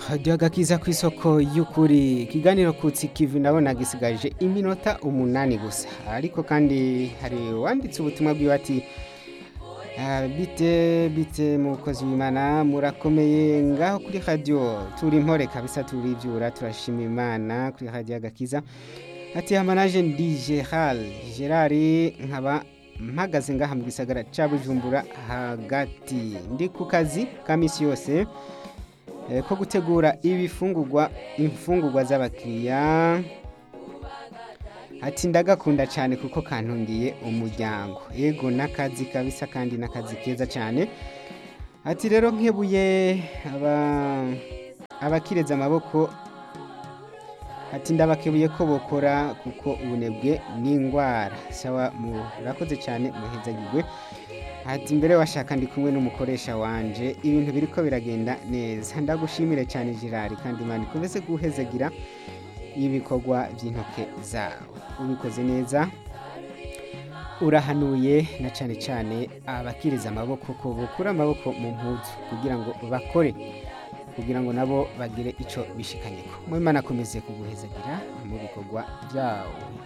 hajya agakiza ku isoko y'ukuri ikiganiro kutsi kivi ndabona gisigaje iminota umunani gusa ariko kandi hari uwanditse ubutumwa bwiwe ati "Ah, bite bite mukozi w'imana murakomeye ngaho kuri radiyo turi impore kabisa turibyura turashima imana kuri radiyo agakiza ati hamanaje ndi gerard gerard nkaba mpagaze ngaha mu gisagara ca bujumbura hagati ndi ku kazi ka misi yose eh, ko gutegura ibifungurwa imfungurwa z'abakiriya ati ndagakunda cyane kuko kantungiye umuryango yego n'akazi kabisa kandi n'akazi keza cyane ati rero nkebuye aba abakireza amaboko ati ndabakebuye ko bokora kuko ubunebwe n'indwara sawa murakoze cyane muhezagirwe ati mbere washaka ndi kumwe n'umukoresha wanje ibintu biriko biragenda neza ndagushimire cyane Gerard kandi imana ikomeze guhezagira ibikorwa by'intoke zawe ubikoze neza urahanuye na cyane cyane abakiriza amaboko ko bukura amaboko mu mpuzu kugira ngo bakore kugira ngo nabo bagire icyo bishikanyeko mu imana akomeze kuguhezagira mu bikorwa byawo